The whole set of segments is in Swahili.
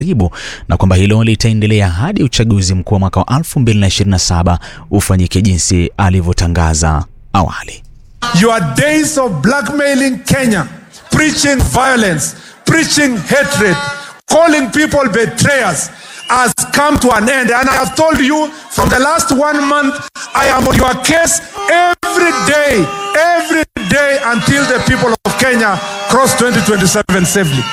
karibu na kwamba hilo litaendelea hadi uchaguzi mkuu wa mwaka wa 2027 ufanyike jinsi alivyotangaza awali. Your days of blackmailing Kenya, preaching violence, preaching hatred, calling people betrayers has come to an end. And I have told you from the last one month, I am on your case every day, every day until the people of Kenya cross 2027 safely.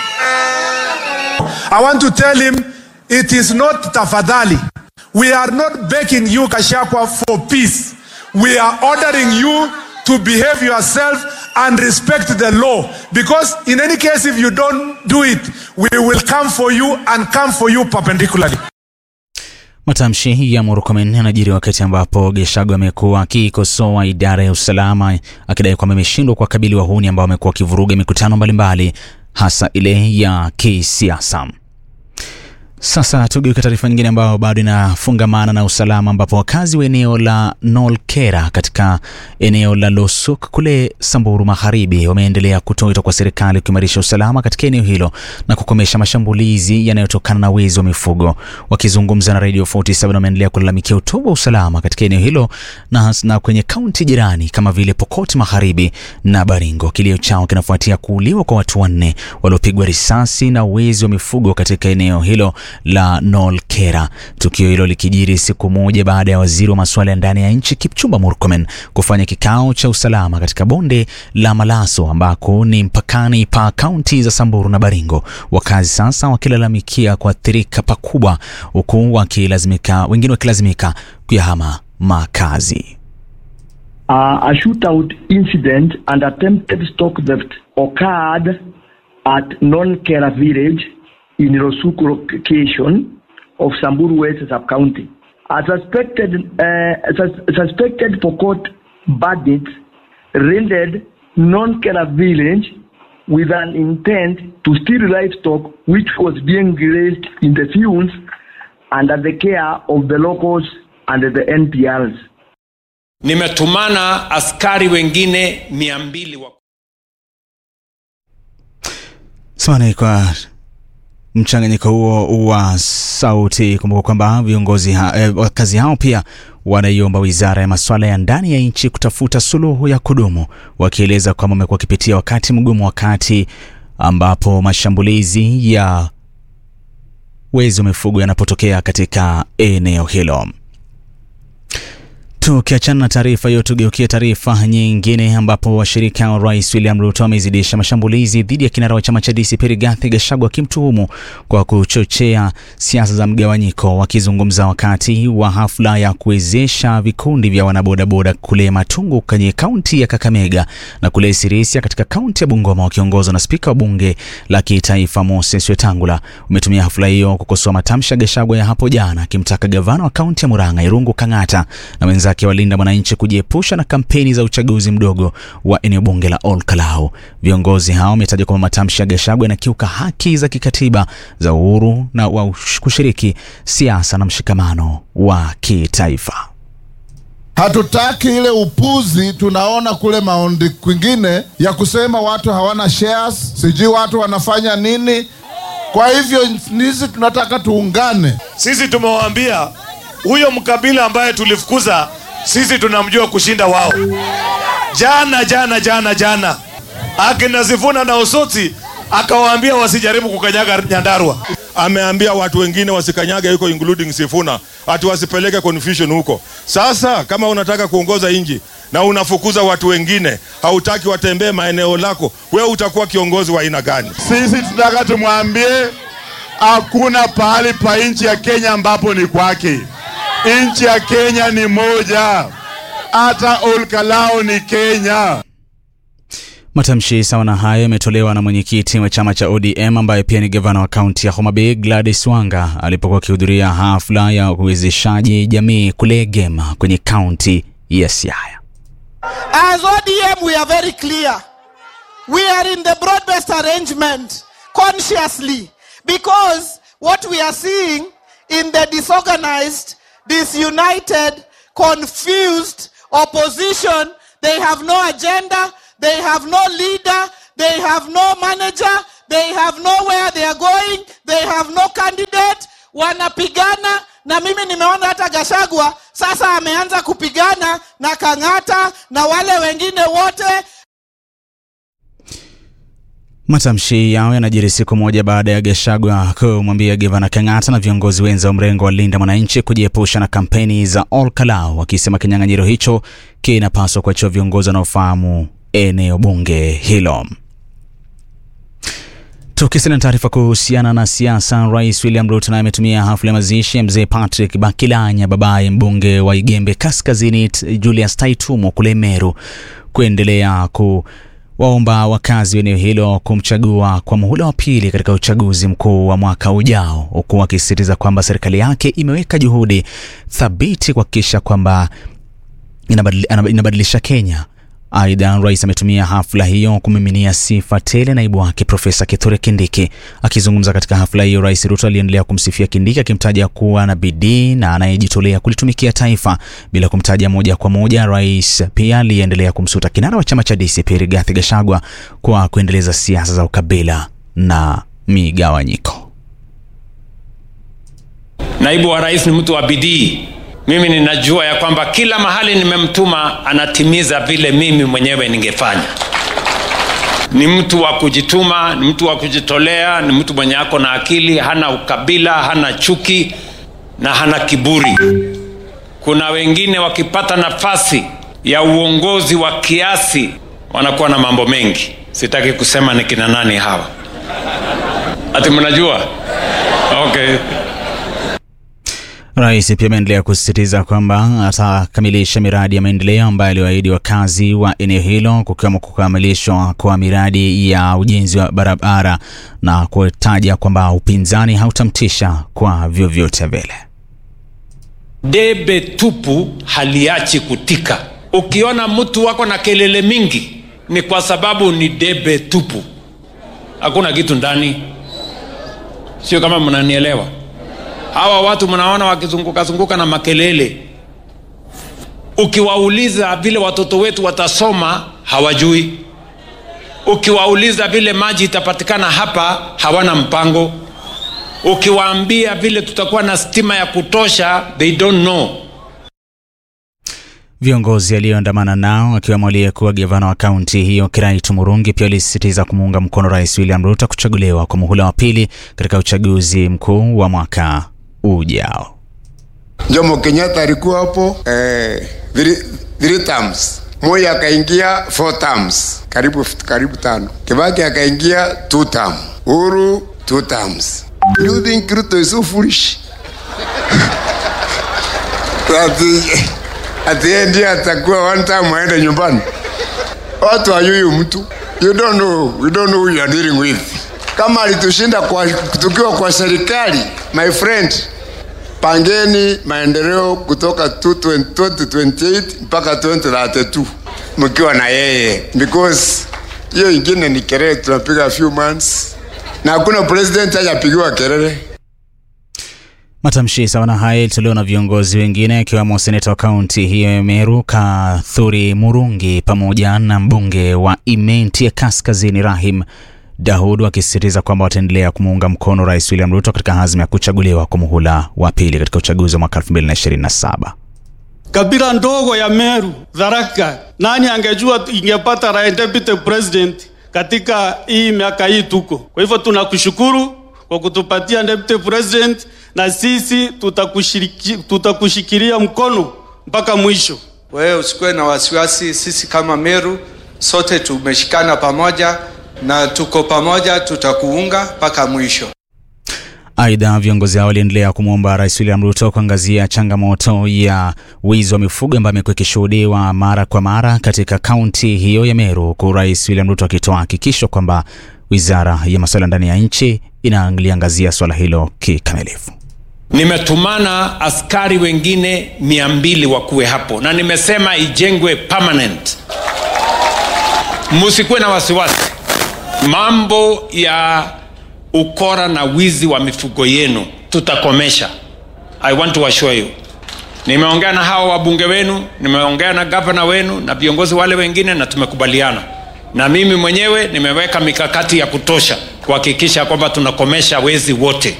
I want to tell him it is not tafadhali. We are not begging you, Kashakwa, for peace. We are ordering you to behave yourself and respect the law. Because in any case, if you don't do it, we will come for you and come for you perpendicularly. Matamshi ya Murkomen yanajiri wakati ambapo Gachagua amekuwa akikosoa idara ya usalama akidai kwamba imeshindwa kuwakabili wahuni ambao wamekuwa wakivuruga mikutano mbalimbali hasa ile ya kisiasa. Sasa tugeuke taarifa nyingine ambayo bado inafungamana na usalama, ambapo wakazi wa eneo la Nolkera katika eneo la Losuk kule Samburu Magharibi wameendelea kutoa wito kwa serikali kuimarisha usalama katika eneo hilo na kukomesha mashambulizi yanayotokana na wizi wa mifugo. Wakizungumza na Radio 47 wameendelea kulalamikia utovu wa usalama katika eneo hilo na, na kwenye kaunti jirani kama vile Pokot Magharibi na Baringo. Kilio chao kinafuatia kuuliwa kwa watu wanne waliopigwa risasi na wizi wa mifugo katika eneo hilo la Nolkera. Tukio hilo likijiri siku moja baada ya waziri wa masuala ya ndani ya nchi Kipchumba Murkomen kufanya kikao cha usalama katika bonde la Malaso ambako ni mpakani pa kaunti za Samburu na Baringo. Wakazi sasa wakilalamikia kuathirika pakubwa, huku wakilazimika wengine wakilazimika kuyahama makazi. Uh, a shootout incident and attempted stock theft occurred at Non-Kera village in Rosuku location of Samburu West sub-county. A suspected, uh, sus- suspected Pokot bandits raided Non-Kera village with an intent to steal livestock which was being raised in the fields under the care of the locals and the NPRs. Nimetumana askari wengine mia mbili wa Samahani kwa mchanganyiko huo wa sauti. Kumbuka kwamba viongozi ha, eh, wakazi hao pia wanaiomba wizara ya masuala ya ndani ya nchi kutafuta suluhu ya kudumu, wakieleza kwamba wamekuwa wakipitia wakati mgumu, wakati ambapo mashambulizi ya wezi wa mifugo yanapotokea katika eneo hilo. Tukiachana na taarifa hiyo, tugeukie taarifa nyingine ambapo washirika wa rais William Ruto wamezidisha mashambulizi dhidi ya kinara wa chama cha DCP Rigathi Gachagua akimtuhumu kwa kuchochea siasa za mgawanyiko. Wakizungumza wakati wa hafla ya kuwezesha vikundi vya wanabodaboda kule Matungu kwenye kaunti ya Kakamega na kule Sirisia katika kaunti ya Bungoma, wakiongozwa na spika wa bunge la kitaifa Moses Wetangula, umetumia hafla hiyo kukosoa matamshi ya Gachagua ya hapo jana, akimtaka gavana wa kaunti ya Murang'a Irungu Kang'ata na wenzake walinda mwananchi kujiepusha na kampeni za uchaguzi mdogo wa eneo bunge la Ol Kalou. Viongozi hao wametaja kwamba matamshi ya Gachagua yanakiuka haki za kikatiba za uhuru na wa kushiriki siasa na mshikamano wa kitaifa. Hatutaki ile upuzi tunaona kule maondi kwingine ya kusema watu hawana shares, sijui watu wanafanya nini. Kwa hivyo sisi tunataka tuungane. Sisi tumewaambia huyo mkabila ambaye tulifukuza sisi tunamjua kushinda wao. Jana jana jana jana akina Sifuna na Osoti akawaambia wasijaribu kukanyaga Nyandarua. ameambia watu wengine wasikanyage huko including Sifuna ati wasipeleke confusion huko. Sasa kama unataka kuongoza nchi na unafukuza watu wengine, hautaki watembee maeneo lako, wewe utakuwa kiongozi wa aina gani? Sisi tunataka tumwambie hakuna pahali pa nchi ya Kenya ambapo ni kwake. Nchi ya Kenya ni moja, hata Olkalao ni Kenya. Matamshi sawa na hayo yametolewa na mwenyekiti wa chama cha ODM ambaye pia ni gavana wa kaunti ya Homa Bay Gladys Wanga alipokuwa akihudhuria hafla ya uwezeshaji jamii kule Gema kwenye kaunti ya Siaya. As ODM, we are very clear. We are in the broad based arrangement consciously because what we are seeing in the disorganized, disunited, confused opposition, they have no agenda, they have no leader, they have no manager, they have nowhere they are going they have no candidate wanapigana na mimi nimeona hata gashagwa sasa ameanza kupigana na kang'ata na wale wengine wote Matamshi yao yanajiri siku moja baada ya Gachagua kumwambia gavana Kang'ata na viongozi wenza wa mrengo wa Linda Mwananchi kujiepusha na kampeni za All Kalau, wakisema kinyang'anyiro hicho kinapaswa kuachiwa viongozi wanaofahamu eneo bunge hilo. Tukisina na taarifa kuhusiana na siasa, Rais William Ruto naye ametumia hafla ya mazishi ya mzee Patrick Bakilanya, babaye mbunge wa Igembe Kaskazini Julius Taitumo kule Meru, kuendelea ku waomba wakazi wa eneo hilo kumchagua kwa muhula wa pili katika uchaguzi mkuu wa mwaka ujao, huku wakisisitiza kwamba serikali yake imeweka juhudi thabiti kuhakikisha kwamba inabadili- inabadilisha Kenya. Aidha, rais ametumia hafla hiyo kumiminia sifa tele naibu wake Profesa Kithure Kindiki. Akizungumza katika hafla hiyo, Rais Ruto aliendelea kumsifia Kindiki akimtaja kuwa na bidii na anayejitolea kulitumikia taifa bila kumtaja moja kwa moja. Rais pia aliendelea kumsuta kinara wa chama cha DCP Rigathi Gachagua kwa kuendeleza siasa za ukabila na migawanyiko. Naibu wa rais ni mtu wa bidii. Mimi ninajua ya kwamba kila mahali nimemtuma anatimiza vile mimi mwenyewe ningefanya. Ni mtu wa kujituma, ni mtu wa kujitolea, ni mtu mwenye ako na akili, hana ukabila, hana chuki na hana kiburi. Kuna wengine wakipata nafasi ya uongozi wa kiasi wanakuwa na mambo mengi. Sitaki kusema ni kina nani hawa. Ati mnajua? Okay. Rais pia ameendelea kusisitiza kwamba atakamilisha miradi ya maendeleo ambayo aliwaahidi wakazi wa eneo hilo kukiwemo kukamilishwa kwa miradi ya ujenzi wa barabara na kutaja kwamba upinzani hautamtisha kwa vyovyote vile. debe tupu haliachi kutika. Ukiona mtu wako na kelele mingi, ni kwa sababu ni debe tupu, hakuna kitu ndani. Sio kama mnanielewa? Hawa watu mnaona wakizunguka zunguka na makelele, ukiwauliza vile watoto wetu watasoma, hawajui. Ukiwauliza vile maji itapatikana hapa, hawana mpango ukiwaambia vile tutakuwa na stima ya kutosha they don't know Viongozi aliyoandamana nao akiwemo aliyekuwa gavana wa kaunti hiyo Kiraitu Murungi pia walisisitiza kumuunga mkono Rais William Ruto kuchaguliwa kwa muhula wa pili katika uchaguzi mkuu wa mwaka ujao. Jomo Kenyatta alikuwa hapo eh, three, three terms. Moi akaingia four terms, karibu karibu tano. Kibaki akaingia two term. Uhuru two terms. Do you think Ruto is so foolish? ati ati yeye ndiye atakuwa one time aende nyumbani. Watu hayuyu mtu. You don't know, you don't know who you are dealing with. Kama alitushinda kwa tukiwa kwa serikali, my friend, pangeni maendeleo kutoka 2028 mpaka 2032 mkiwa na yeye, because hiyo ingine ni kelele tunapiga few months, na hakuna president hajapigiwa kelele. Matamshi sawa na haya yalitolewa na viongozi wengine akiwemo seneta wa kaunti hiyo ya Meru Kathuri Murungi pamoja na mbunge wa Imenti ya Kaskazini Rahim Daud wakisisitiza kwamba wataendelea kumuunga mkono Rais William Ruto katika azma ya kuchaguliwa kwa muhula wa pili katika uchaguzi wa mwaka 2027. kabila ndogo ya Meru, Tharaka, nani angejua ingepata rais deputy president katika hii miaka hii tuko. Kwa hivyo tunakushukuru kwa kutupatia deputy president, na sisi tutakushiriki, tutakushikilia mkono mpaka mwisho. Wewe usikuwe na wasiwasi, sisi kama Meru sote tumeshikana pamoja na tuko pamoja, tutakuunga mpaka mwisho. Aidha, viongozi hao waliendelea kumwomba Rais William Ruto kuangazia changamoto ya wizi wa mifugo ambayo imekuwa ikishuhudiwa mara kwa mara katika kaunti hiyo ya Meru, huku Rais William Ruto akitoa hakikisho kwamba wizara ya masuala ndani ya nchi inaliangazia swala hilo kikamilifu. nimetumana askari wengine mia mbili wakuwe hapo na nimesema ijengwe permanent msikuwe na wasiwasi mambo ya ukora na wizi wa mifugo yenu tutakomesha i want to assure you nimeongea na hawa wabunge wenu nimeongea na gavana wenu na viongozi wale wengine na tumekubaliana na mimi mwenyewe nimeweka mikakati ya kutosha kuhakikisha kwamba tunakomesha wezi wote.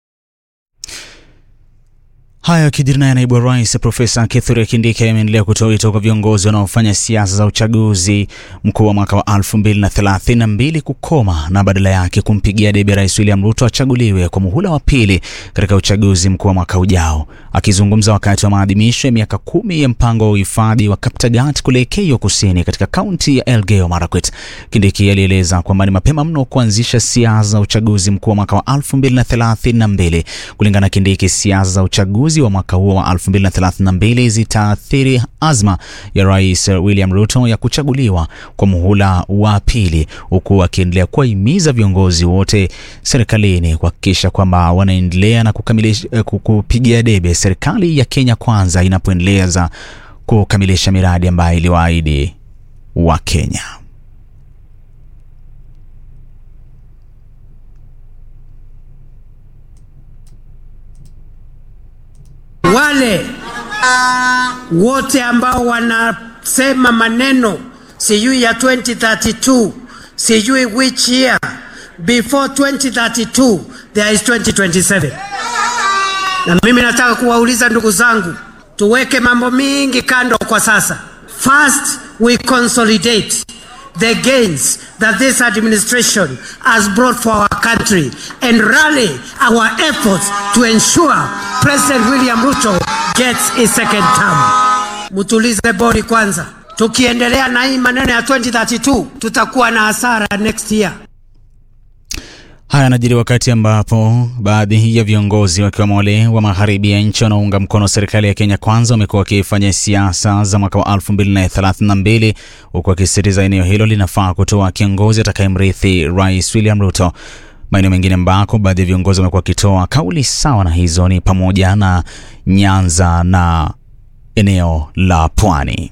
Haya yakijiri naye naibu wa rais Profesa Kithure Kindiki ameendelea kutoa wito kwa viongozi wanaofanya siasa za uchaguzi mkuu wa mwaka wa 2032 kukoma na badala yake kumpigia debe Rais William Ruto achaguliwe kwa muhula wa pili katika uchaguzi mkuu wa mwaka ujao. Akizungumza wakati wa maadhimisho ya miaka kumi ya mpango wa uhifadhi wa Kaptagat kule Keio Kusini katika kaunti ya Elgeyo Marakwet, Kindiki alieleza kwamba ni mapema mno kuanzisha siasa za uchaguzi mkuu wa mwaka wa 2032. Kulingana na Kindiki, siasa za uchaguzi wa mwaka huo wa 2032 zitaathiri azma ya Rais William Ruto ya kuchaguliwa kwa muhula wa pili, huku akiendelea kuwahimiza viongozi wote serikalini kuhakikisha kwamba wanaendelea na kukamilisha kupigia debe serikali ya Kenya Kwanza inapoendeleza kukamilisha miradi ambayo iliwaahidi wa Kenya. wale wote ambao wanasema maneno sijui ya 2032 sijui which year before 2032 there is 2027 na mimi nataka kuwauliza ndugu zangu tuweke mambo mingi kando kwa sasa first we consolidate the gains that this administration has brought for our country and rally our efforts to ensure President William Ruto gets his second term. Mutulize bodi kwanza. Tukiendelea na hii maneno ya 2032 tutakuwa na hasara next year. Haya yanajiri wakati ambapo baadhi ya viongozi wakiwemo wale wa magharibi ya nchi wanaounga mkono serikali ya Kenya Kwanza wamekuwa wakifanya siasa za mwaka wa 2032 huku wakisisitiza eneo hilo linafaa kutoa kiongozi atakayemrithi Rais William Ruto. Maeneo mengine ambako baadhi ya viongozi wamekuwa wakitoa kauli sawa na hizo ni pamoja na Nyanza na eneo la Pwani.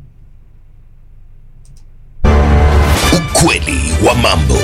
Ukweli wa mambo.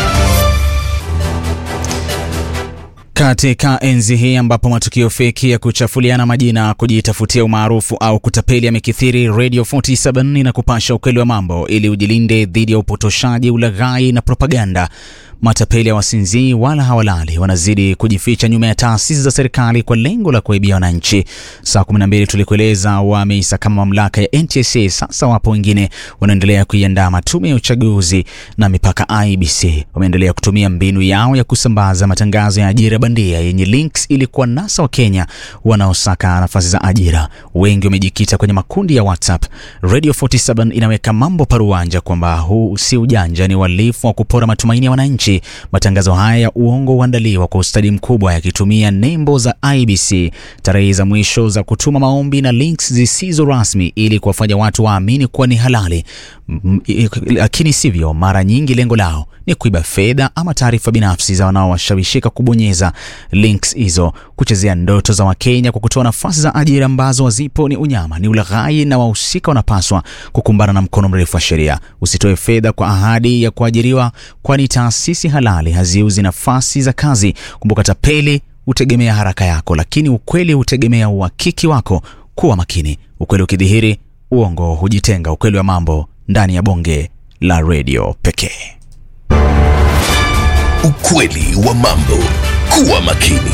Katika enzi hii ambapo matukio feki ya kuchafuliana majina, kujitafutia umaarufu au kutapeli yamekithiri, Radio 47 na kupasha ukweli wa mambo ili ujilinde dhidi ya upotoshaji, ulaghai na propaganda. Matapeli hawasinzii wala hawalali, wanazidi kujificha nyuma ya taasisi za serikali kwa lengo la kuibia wananchi. Saa 12 tulikueleza wameisa kama mamlaka ya NTSA. Sasa wapo wengine wanaendelea kuiandaa matume ya uchaguzi na mipaka IBC. Wameendelea kutumia mbinu yao ya kusambaza matangazo ya ajira bandia yenye links ili kuwanasa Wakenya wanaosaka nafasi za ajira. Wengi wamejikita kwenye makundi ya WhatsApp. Radio 47 inaweka mambo paruanja kwamba huu si ujanja, ni uhalifu wa kupora matumaini ya wananchi. Matangazo haya ya uongo huandaliwa kwa ustadi mkubwa yakitumia nembo za IBC, tarehe za mwisho za kutuma maombi na links zisizo rasmi ili kuwafanya watu waamini kuwa ni halali, lakini sivyo. Mara nyingi lengo lao ni kuiba fedha ama taarifa binafsi za wanaowashawishika kubonyeza links hizo. Kuchezea ndoto za Wakenya kwa kutoa nafasi za ajira ambazo hazipo ni unyama, ni ulaghai, na wahusika wanapaswa kukumbana na mkono mrefu wa sheria. Usitoe fedha kwa ahadi ya kuajiriwa, kwani taasisi halali haziuzi nafasi za kazi. Kumbuka, tapeli hutegemea haraka yako, lakini ukweli hutegemea uhakiki wako. Kuwa makini, ukweli ukidhihiri, uongo hujitenga. Ukweli wa mambo ndani ya bonge la redio pekee. Ukweli wa mambo. Kuwa makini.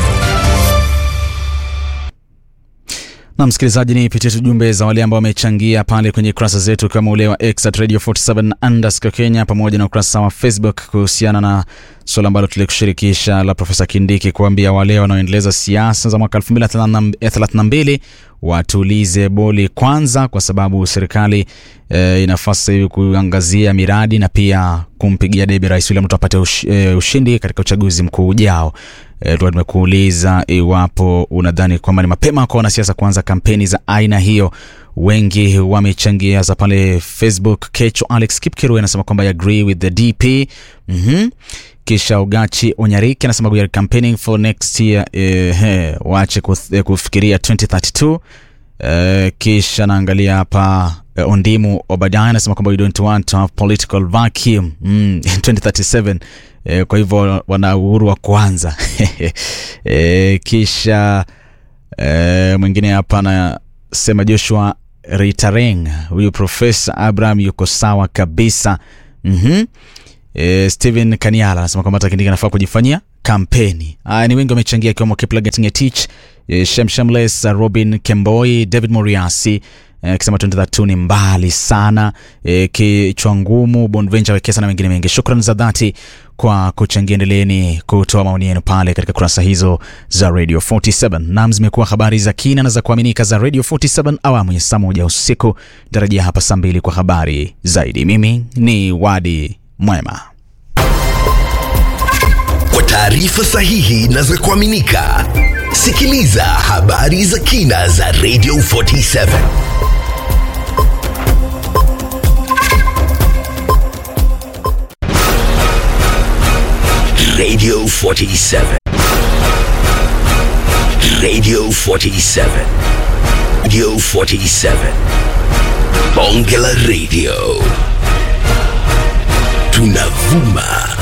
Na msikilizaji, ni pitie tu jumbe za wale ambao wamechangia pale kwenye kurasa zetu kama ule wa X at Radio 47 underscore Kenya pamoja na ukurasa wa Facebook kuhusiana na suala ambalo tulikushirikisha la Profesa Kindiki kuambia wale wanaoendeleza siasa za mwaka 2032 watulize boli kwanza, kwa sababu serikali e, inafaa sasa hivi kuangazia miradi na pia kumpigia debe Rais William Ruto apate ush, e, ushindi katika uchaguzi mkuu ujao. E, tumekuuliza iwapo unadhani kwamba ni mapema kwa wanasiasa kuanza kampeni za aina hiyo. Wengi wamechangia za pale Facebook. Kecho Alex Kipkiru anasema kwamba I agree with the DP. mm-hmm. Kisha Ugachi Onyariki anasema we are campaigning for next year. Eh, he, waache kufikiria 2032. Eh, kisha naangalia hapa eh, Ondimu Obadiah anasema kwamba we don't want to have political vacuum mm, 2037 eh, kwa hivyo wana uhuru wa kuanza eh, kisha eh, mwingine hapa anasema Joshua Ritareng, huyu Profesa Abraham yuko sawa kabisa mm-hmm. E, Steven Kaniala anasema kwamba hata Kindiki anafaa kujifanyia kampeni. Aya, ni wengi wamechangia ikiwemo Kiplagat Ngetich, e, Shemshamles, Robin Kemboi, David Moriasi akisema e, 2032 ni mbali sana e, kichwa ngumu Bonventure Wekesa na wengine wengi. Shukrani za dhati kwa kuchangia. Endeleeni kutoa maoni yenu pale katika kurasa hizo za Radio 47. Nam zimekuwa habari za kina na za kuaminika za Radio 47 awamu ya saa moja usiku. Tarajia hapa saa mbili kwa habari zaidi. Mimi ni Wadi Mwema. Kwa taarifa sahihi na za kuaminika, sikiliza habari za kina za Radio 47. Radio 47. Radio 47. Radio 47. Bonge la Radio. Tunavuma